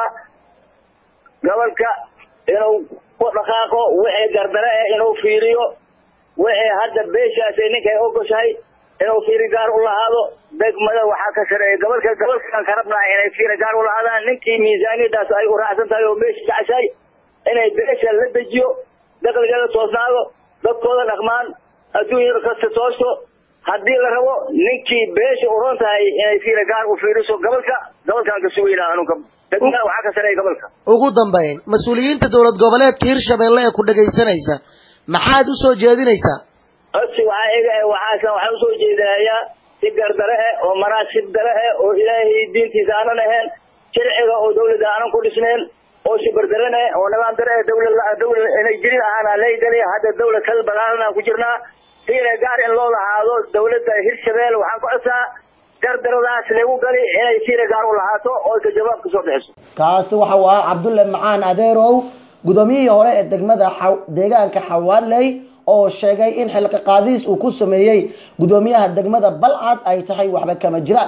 Speaker 18: gobolka inuu ku dhaqaaqo wixii gardare eh inuu fiiriyo wixii hadda beeshaasi ninkay ogoshahay inuu fiiri gaar u lahaado degmada waxaa ka sareeya gobolka gobolkan ka rabnaa inay fiiri gaar u lahaadaan ninkii miisaaniyadaas ay u raacsan tahay oo meesha jeceshahay inay beesha la dejiyo dakhligeeda toosnaado dadkooda dhaqmaan adduunyada kasta toosto haddii la rabo ninkii beesha u ron tahay inay fiiri gaar u fiiriso gobolka gobolkan ka sugeynaa anunka degmada waxaa ka sareeya gobolka
Speaker 2: ugu dambayn mas-uuliyiinta dowlad goboleedka hirshabelle ee ku dhagaysanaysa maxaad u soo jeedinaysaa
Speaker 18: codsi waxaa iga eh waxaasan waxaan usoo jeedinayaa si gardare eh oo manaasib dare eh oo ilaahay diintiisa aanan ahayn sharciga oo dawladda aanan ku dhisnayn oo sibardaran eh oo nidaam dare eh dawlad dawlad inay jirin ahaan leegali hadda dawlad kal balaaran aan ku jirnaa siina gaar in loo lahaado dawladda hirshabelle waxaan ku codsaa gardaradaas lagu gali inay siina gaar u lahaato oo ka jawaab kasoo bixiso
Speaker 2: kaasi waxa uu ahaa cabdulle macaan adeerow guddoomiyihii hore ee degmada deegaanka xawaaley oo sheegay in xilka qaadiis uu ku sameeyey guddoomiyaha degmada balcad ay tahay waxba kama jiraan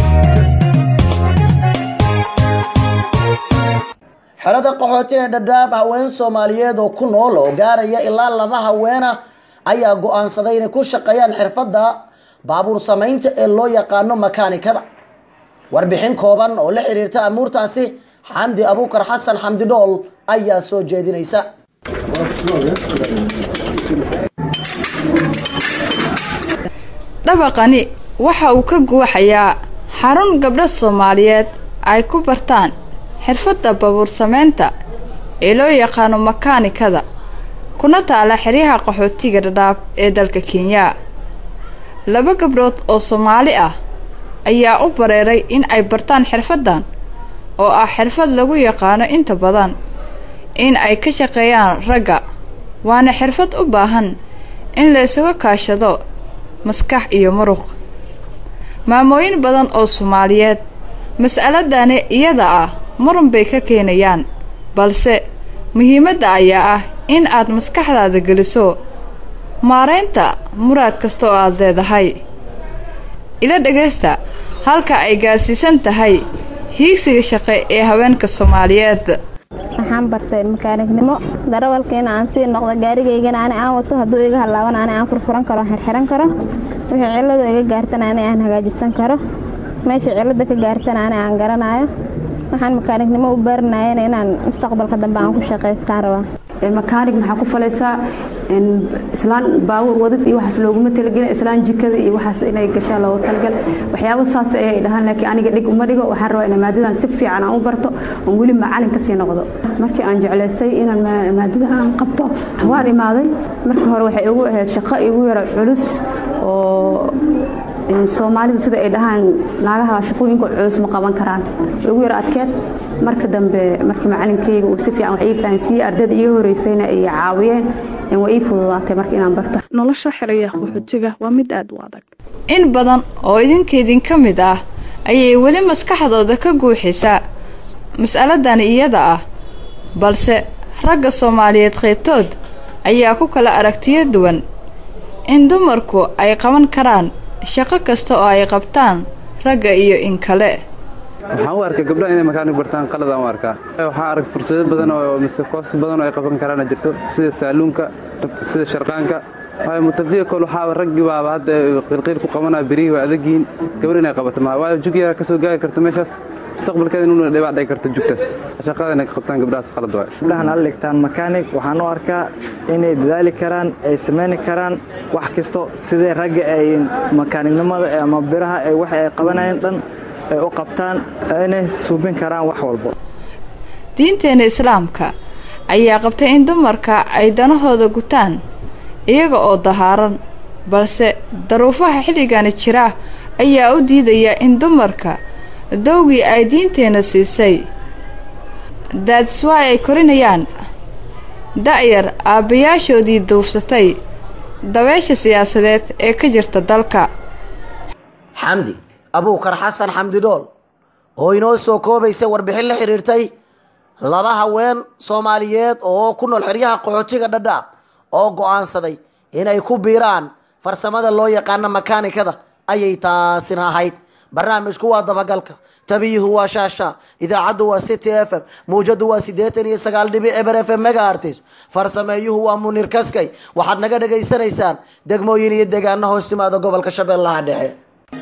Speaker 2: xerada qaxooti ee dhadhaab haween soomaaliyeed oo ku nool oo gaaraya ilaa laba haweena ayaa go-aansaday inay ku shaqeeyaan xirfadda baabuur samaynta ee loo yaqaano makaanikada warbixin kooban oo la xiriirta amuurtaasi xamdi abuukar xasan xamdi dhool ayaa soo jeedinaysa
Speaker 19: dhabaqani waxa uu ka guuxayaa xarun gabdho soomaaliyeed ay ku bartaan xirfadda baabuur samaynta ee loo yaqaano makaanikada kuna taala xeryaha qaxootiga dhadhaab ee dalka kenya laba gabdhood oo soomaali ah ayaa u bareeray in ay bartaan xirfaddan oo ah xirfad lagu yaqaano inta badan in ay ka shaqeeyaan ragga waana xirfad u baahan in la isuga kaashado maskax iyo muruq maamooyin badan oo soomaaliyeed mas'aladani iyada ah muran bay ka keenayaan balse muhiimadda ayaa ah in aad maskaxdaada geliso maaraynta muraad kasta oo aad leedahay ila dhagaysta halka ay gaarsiisan tahay hiigsiga shaqe ee haweenka soomaaliyeed
Speaker 20: waxaan bartay makaanignimo darawalkiina aan sii noqdo gaarigaygana ani aan wato hadduu iga hallaaban ani aan furfuran karo xirxiran karo wixii cilladu iga gaartana ani aan hagaajisan karo meesha cillada ka gaartana ani aan garanayo waxaan makaanignimo u baarinayana inaan mustaqbalka dambe aan ku shaqaystaan rabaa
Speaker 21: makaanig maxaa ku falaysaa islaan baawur wadid iyo waxaas looguma talagelin islaan jikada iyo waxaas inay gashaa loogu talagal waxyaabo saas ayay dhahaan laakiin aniga dhig uma dhigo waxaan rabaa inaan maadadan si fiican aan u barto oon weli macalin kasii noqdo markii aan jeclaystay inaan maadada aan qabto waan imaaday markii hore waxay igu ahayd shaqo igu yaro culus oo soomaalida sida ay dhahaan naagaha shaqooyinka culus ma qaban karaan igu yaro adkeed marka dambe markii macalinkayga uu si fiican wax ii fahansiiyey ardayda iga horeysayna ay caawiyeen waa ii fududaatay marka inaan barto
Speaker 22: nolosha xeraya qaxootiga waa mid aad u adag
Speaker 19: in badan oo idinkaydin ka mid ah ayay weli maskaxdooda ka guuxisaa mas'aladani iyada ah balse ragga soomaaliyeed qaybtood ayaa ku kala aragtiyo duwan in dumarku ay qaban karaan shaqo kasta oo ay qabtaan ragga iyo in kale
Speaker 23: waxaan u arkaa gabdhaha inay makaanig bartaan qaladaan u arkaa waxaan arag fursado badan oo mise koos badan oo ay qaban karaan jirto sida saaluunka sida sharqaanka waayo mutafiikol waxaaba raggii baaba hadda qilqiil ku qabanaa berihii waa adagiin gabar inay qabato maa waayo jugyaa ka soo gaari karta meeshaas mustaqbalkeeda inuu dhibac dhici karto jugtaas shaqada inay ka qabtaan gabdhahaas qalad waay
Speaker 24: gabdhahan alla dhigtaan makaanig waxaan u arkaa inay dadaali karaan ay samayni karaan wax kasto sidee ragga ay makaanignimada ama biraha ay wax ay qabanayeen dhan ay u qabtaan inay suubin karaan wax walbo
Speaker 19: diinteena islaamka ayaa qabtay in dumarka ay danahooda gutaan iyaga oo dahaaran balse daruufaha xilligani jira ayaa u diidaya in dumarka dowgii ay diinteena siisay daadswaay ay korinayaan da'yar aabbayaashoodii duufsatay dabeesha siyaasadeed ee ka jirta dalka
Speaker 2: xamdi abuukar xasan xamdi dhool oo inoo soo koobaysa warbixin la xidhiirtay laba haween soomaaliyeed oo ku nool xeryaha qaxootiga dhadhaab oo go'aansaday inay ku biiraan farsamada loo yaqaano makaanikada ayay taasina ahayd barnaamijku waa dabagalka tabiyuhu waa shaasha idaacaddu waa city f m mawjadu waa siddeetan iyo sagaal dhibic eber f m mega artis farsameeyuhu waa munir kaskay waxaad naga dhagaysanaysaan degmooyin iyo deegaano hoos timaada gobolka shabeellaha dhexe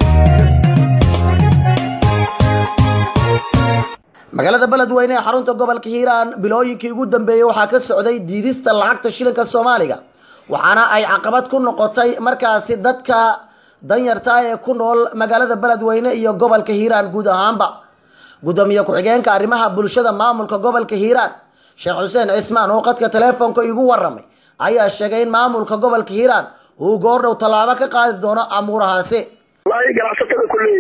Speaker 2: magaalada beledweyne ee xarunta gobolka hiiraan bilooyinkii ugu dambeeyey waxaa ka socday diidista lacagta shilinka soomaaliga waxaana ay caqabad ku noqotay markaasi dadka danyarta ee ku nool magaalada beledweyne iyo gobolka hiiraan guud ahaanba gudoomiye ku-xigeenka arrimaha bulshada maamulka gobolka hiiraan sheekh xuseen cismaan oo qadka teleefonka igu waramay ayaa sheegay in maamulka gobolka hiiraan uu goordhow tallaabo ka qaadi doono amuurahaasi
Speaker 25: wallaahi ganacsatada kulley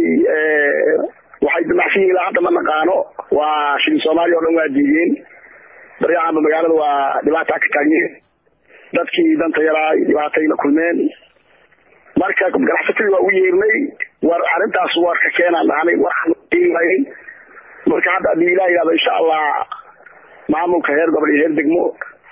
Speaker 25: waxay damacsan yihiin ilaa hadda ma naqaano waa shilin soomaaliya oo dhan waa diideen baryacanba magaalada waa dhibaata ka taagnyeen dadkii danta yaraa dhibaatay la kulmeen marka ganacsatadii waa u yeernay war arrintaas warka keenaan dhahnay warwaayeen marka hadda haddii ilah yidhahdo insha allah maamulka heer gobol iyo heer degmo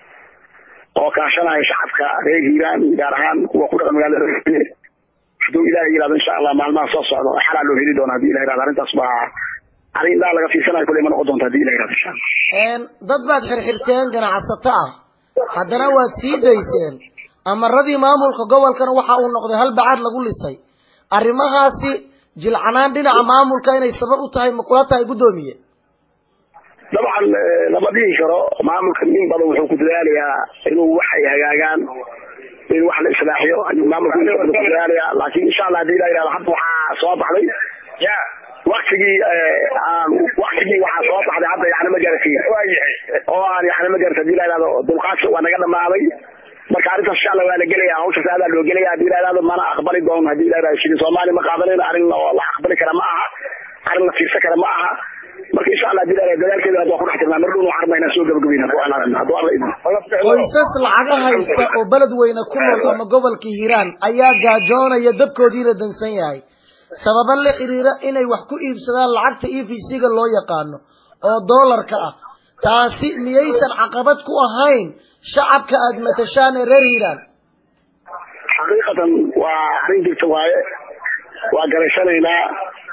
Speaker 25: oo kaashanaya shacabka reer hiiraan gaar ahaan kuwa ku dhaqan magaalada hadduu ilahay yidhahdo insha allah maalmaha soo socdo xalaa loo heli doona hadii ilah yidhahdo arrintaas waa arrin indhaha laga fiirsanayo kuley ma noqon doonta hadii ilah yidhahdo insha allah
Speaker 2: dad baad xirxirteen ganacsato ah haddana waad sii dayseen amaradii maamulka gobolkana waxa uu noqday hal bacaad lagu lisay arrimahaasi jilcanaan dhinaca maamulka inay sabab u tahay ma kula tahay guddoomiye
Speaker 25: dabcan lama dhihi karo maamulka nin badan wuxuu ku dadaalayaa inuu wax ay hagaagaan in wax la islaaxiyo ayuu maamulka nin badan ku dadaalayaa laakiin insha allah hadii ilah yidhahdo hadda waxaa soo baxday waktigii aan waktigii waxaa soo baxday hadda yani ma gaarsiin oo aan yani ma gaarsi hadii ilah yidhahdo dulqaadka waa naga dhamaaday marka arrintaas insha allah waa la gelaya hawshaas aadaa loo gelaya hadii ilah yidhahdo mana aqbali doono hadii ilah yidhahdo shilin soomaaliya ma qaadanayno arrin oo la aqbali kara ma aha arrin la fiirsan kara ma aha marka insha allah hadii ilah yidhahdo dadaalkeeda hadda waa ku dhex jirnaa mar dhowna waxaan rabnaa inaan soo gabagabayna hadduu alla idmo
Speaker 2: qoysas lacaga haysta oo beledweyne ku nool ama gobolka hiiraan ayaa gaajoonaya dabkoodiina dansan yahay sababa la xiriira inay wax ku iibsadaan lacagta e v c-ga loo yaqaano oo doolarka ah taasi miyaysan caqabad ku ahayn shacabka aada matashaan ee reer hiiraan
Speaker 25: xaqiiqatan waa arrin jirta waaye waa garaysanaynaa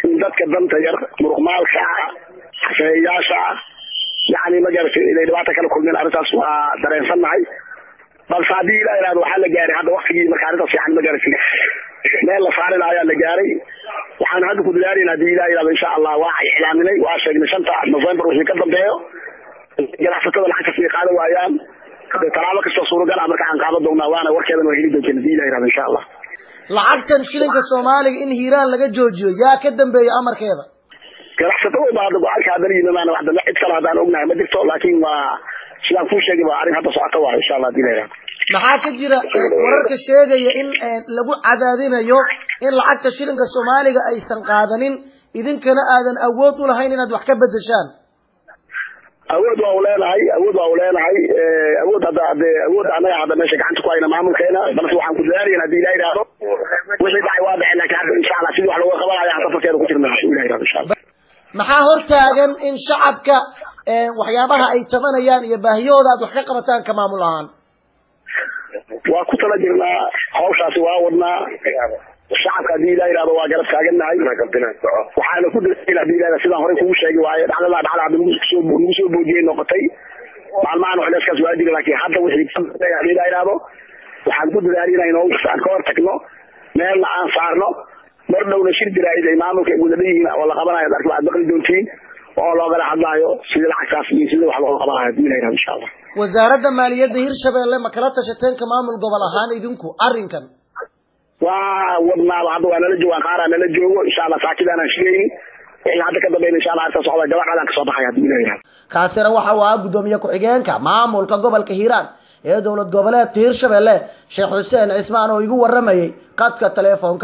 Speaker 25: in dadka danta yar muruqmaalka xafeeyayaasha yani ma garatay inay dhibaato kala kulmeen arrintaas waa dareensannahay balse haddii ilaa ihahdo waxaa la gaaray hadda waktigii marka arrintaas fiican ma garatay meel la saari lahaa ayaa la gaaray waxaan hadda ku dadaalayna haddii ilaa ihahdo insha allah waa iclaaminay waa sheegnay shanta november wixii ka dambeeyo ganacsatada lacagta sii qaadan waayaan tallaabo kastoo suuragal ah marka aan qaadan doonaa waana warkeedan waa heli doonteen haddii ilaa ihahdo insha allah
Speaker 2: lacagtan shilinka soomaaliga in hiiraan laga joojiyo yaa ka dambeeya amarkeeda
Speaker 25: ganacsatada baa hadda go-aanka haddana yimamaan wax dambe cid kale haddaan ognahay ma jirto laakiin waa sidaan kuu sheegay waa arrin hadda socota waa insha allah haddii la ihahdo
Speaker 2: maxaa ka jira wararka sheegaya in lagu cadaadinayo in lacagta shilinka soomaaliga aysan qaadanin idinkana aadan awood u lahayn inaad wax ka bedeshaan
Speaker 25: awood waa u leenahay awood waa u leenahay awood hadda hade awood annaga hadda meesha gacanta ku hayna maamulkeena balse waxaan ku dadaalayna haddii ilaha ihahdo wixii dhacay waa dhacay laakiin hadda insha allah sidii wax looga qabanaya hadda farkeeda ku jirna haddii ilaha ihahdo insha allah
Speaker 2: maxaa hortaagan in shacabka waxyaabaha ay tabanayaan iyo baahiyahooda aad wax ka qabataan ka maamul ahaan
Speaker 25: waa ku tala jirnaa hawshaasi waa wadnaa shacabka haddii ilaa yidhahdo waa garab taagannahay waxaana ku dadaalayna haddii ilaa sidaan horey kugu sheegi waaye dhacdadaa dhacda hadda nagu soo nagu soo boodiyey noqotay maalmahan culayskaas waa jira laakiin hadda wixii haddii ilaa yidhahdo waxaan ku dadaalayna in hawshaas aan ka hor tagno meelna aan saarno mar dhowna shir jiraa'id ay maamulka ay wadada yihiin oo la qabanayo ad arki waxaad maqli doontiin oo loogala hadlaayo sidii lacagtaas iyo sidii wax looga qabanayo haddii ilaa yidhahdo insha allah
Speaker 2: wasaaradda maaliyadda hirshabelle ma kala tashateen ka maamul gobol ahaan idinku arrinkan
Speaker 25: waa wadnaaba hadda waa nala joogaan qaaraa nala joogo insha allah saakidaanaan shigayni wixii hadda ka dambeyn insha allah arrinta socda gabadhaadaan kasoo baxaya haddii ilaa yidhahdo
Speaker 2: kaasina waxa uu ahaa guddoomiye ku-xigeenka maamulka gobolka hiiraan ee dowlad goboleedka hirshabelle sheekh xuseen cismaan oo igu waramayay qadka teleefoonka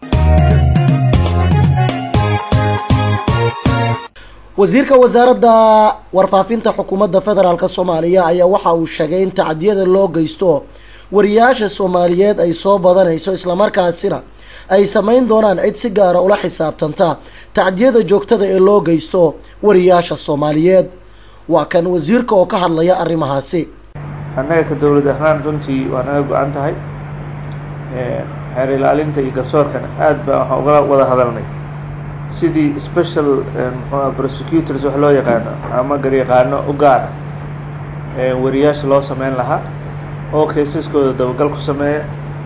Speaker 2: wasiirka wasaaradda warfaafinta xukuumadda federaalk soomaaliya ayaa waxa uu sheegay in tacdiyada loo geysto wariyaasha soomaaliyeed ay soo badanayso islamarkaasina ay samayn doonaan cid si gaara ula xisaabtanta tacdiyada joogtada ee loo geysto wariyaasha soomaaliyeed waa kan wasiirka oo ka hadlaya arrimahaasi
Speaker 1: annaga ka dowlad ahaan runtii waa naga go-an tahay xeer ilaalinta iyo garsoorkana aad baa waxaan uga wada hadalnay sidii special mxua prosecutors wax loo yaqaano ama garyaqaano u gaara wariyaasha loo sameyn lahaa oo kaysaskooda dabagal ku sameeya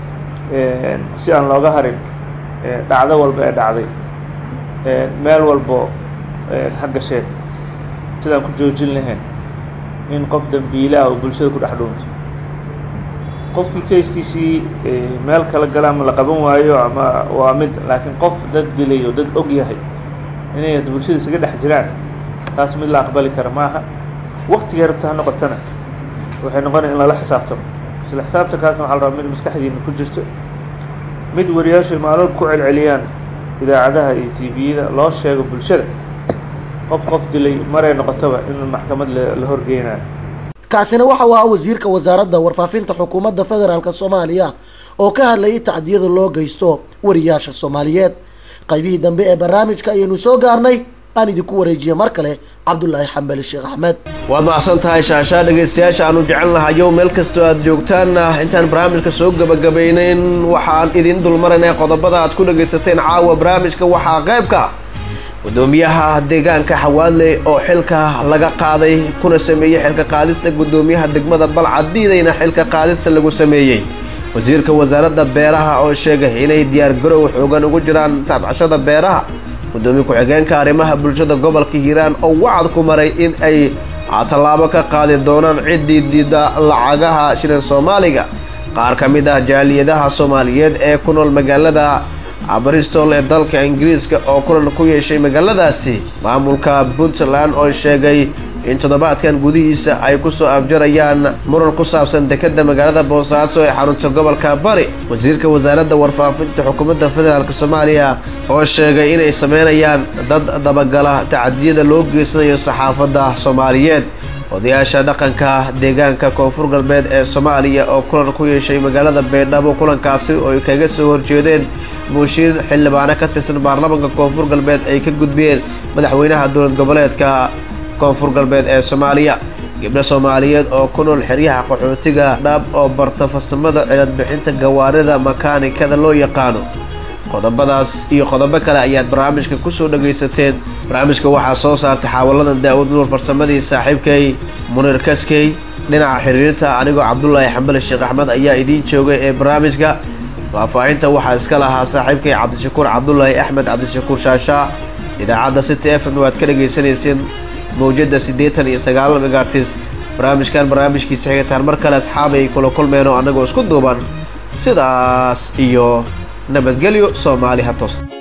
Speaker 1: si aan looga harin dhacdo walba ee dhacday meel walbo ha gasheen sidaan ku joojin lahayn in qof dambiilaah oo bulshada ku dhex dhuunto qofkii kayskiisii meel kala gala ama la qaban waayo ama waa mid laakiin qof dad dilay oo dad og yahay inay bulshada isaga dhex jiraan taas mid la aqbali kara maaha waktigay rabta ha noqotana waxay noqonaya in lala xisaabtamo isla xisaabtankaasna waxaa la rabaa mid maskaxdiina ku jirto mid wariyaashu ay maaloob ku celceliyaan idaacadaha iyo tviyada loo sheego bulshada qof qof dilay maray noqotoba in maxkamad la horgeynayo
Speaker 2: kaasina waxa uu ahaa wasiirka wasaaradda warfaafinta xukuumadda federaalk soomaaliya oo ka hadlayay tacdiyada loo geysto wariyaasha soomaaliyeed qaybihii dambe ee barnaamijka ayaynu soo gaarnay aan idinku wareejiye mar kale cabdulaahi xambali sheekh axmed
Speaker 3: waad macsan tahay shaashaa dhegaystayaasha aanu jecel nahayo meel kastoo aad joogtaanna intaan barnaamijka soo gebagabaynayn waxaan idin dulmaraynay qodobada aad ku dhagaysateen caawa barnaamijka waxaa qaybka gudoomiyaha deegaanka xawaadle oo xilka laga qaaday kuna sameeyey xilka qaadista gudoomiyaha degmada balcad diidayna xilka qaadista lagu sameeyey wasiirka wasaaradda beeraha oo sheegay inay diyaargarow xoogan ugu jiraan taabcashada beeraha gudoomiye ku-xigeenka arrimaha bulshada gobolka hiiraan oo wacad ku maray in ay tallaabo ka qaadi doonaan ciddii diida lacagaha shilin soomaaliga qaar ka mid ah jaaliyadaha soomaaliyeed ee ku nool magaalada bristol ee dalka ingiriiska oo kulan ku yeeshay magaaladaasi maamulka puntland oo sheegay in toddobaadkan gudihiisa ay kusoo afjarayaan muran ku saabsan dekadda magaalada boosaaso ee xarunta gobolka bari wasiirka wasaaradda warfaafinta xukuumadda federaalk soomaaliya oo sheegay inay sameynayaan dad dabagala tacadiyada loo geysanayo saxaafadda soomaaliyeed odayaasha dhaqanka deegaanka koonfur galbeed ee soomaaliya oo kulan ku yeeshay magaalada baydhabo kulankaasi oo ay kaga soo horjeedeen muushiin xildhibaano ka tirsan baarlamaanka koonfur galbeed ay ka gudbiyeen madaxweynaha dowlad goboleedka koonfur galbeed ee soomaaliya gabdho soomaaliyeed oo ku nool xeryaha qaxootiga dhaab oo barta farsamada cilad bixinta gawaarida makaanikada loo yaqaano qodobadaas iyo qodobo kale ayaad barnaamijka kusoo dhagaysateen barnaamijka waxaa soo saartay xaawaladan daawud nuur farsamadii saaxiibkay munir kaskey dhinaca xiriirinta anigoo cabdulaahi xambali sheekh axmed ayaa idiin joogay ee barnaamijka faahfaahinta waxaa iska lahaa saaxiibkay cabdishakuur cabdulaahi axmed cabdishakuur shaashaa idaacadda city f m waad ka dhagaysanayseen mawjadda siddeetan iyo sagaal megaartis barnaamijkan barnaamijkiisa xigataan mar kale asxaab ay kula kulmeenoo annagoo isku duuban sidaas iyo nabadgelyo soomaali ha toos